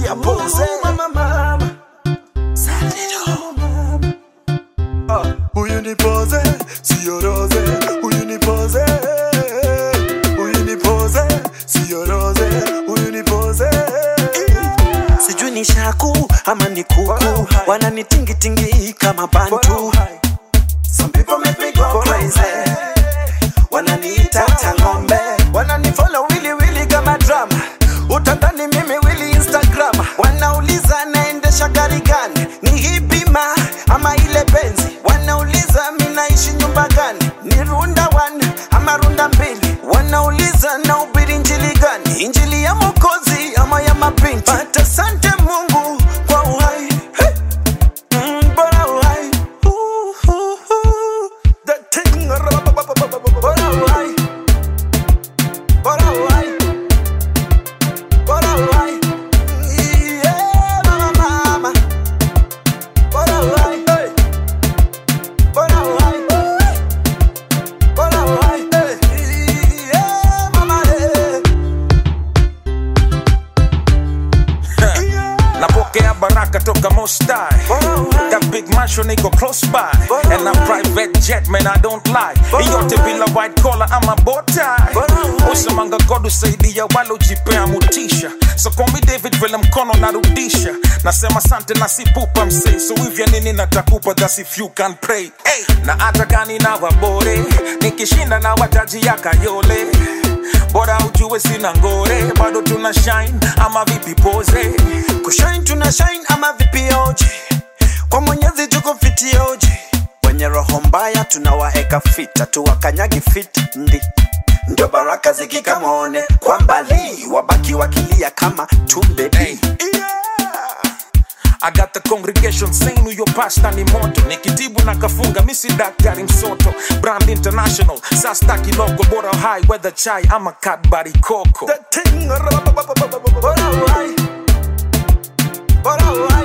Tia pose. Mama, mama. Ah, Huyu ni pose, sio rose. Huyu ni pose. Huyu ni pose, sio rose. Huyu ni pose. sijui ni shaku ama ni kuku wananitingitingi kama bantu Some people make me go crazy wananiita tangombe wananifollow wili wili kama drama utadhani mimi wili instagram wanauliza naendesha gari gani ni hii bima ama ile benzi wanauliza mi naishi nyumba gani ni runda one ama runda mbili wanauliza na ubiri injili gani injili ya mokozi ama ya mapinti but asante mungu kwa uhai hey. Mm, bora uhai Ooh, ooh, ooh. The thing, bora uhai bora uhai bora uhai Yeah, mama, mama. Bora uhai, hey. Bora uhai, bora uhai, hey. Yeah, mama, hey. napokea baraka toka mostai That big mansion iko close by And a private jet man I don't lie Iyote bila white collar ama botai Usemanga God usaidia wale ujipea mutisha So call me David vile mkono narudisha Nasema sante na sipupa msee So hivya nini natakupa that's if you can pray hey. Na hata gani na wabore Nikishinda na wataji ya kayole Bora ujue sina ngore Bado tuna shine ama vipi pose kushine tuna shine ama vipioje kwa mwenyezi tuko fitioje wenye roho mbaya tunawaeka fita tuwakanyagi fit ndi ndio baraka zikikamone kwa mbali wabaki wakilia kama tumbedi Hey. I got the congregation saying huyo pasta ni moto nikitibu na kafunga misi daktari msoto brand international sastaki logo bora high weather chai ama kadbari koko The thing, bora uhai, bora uhai,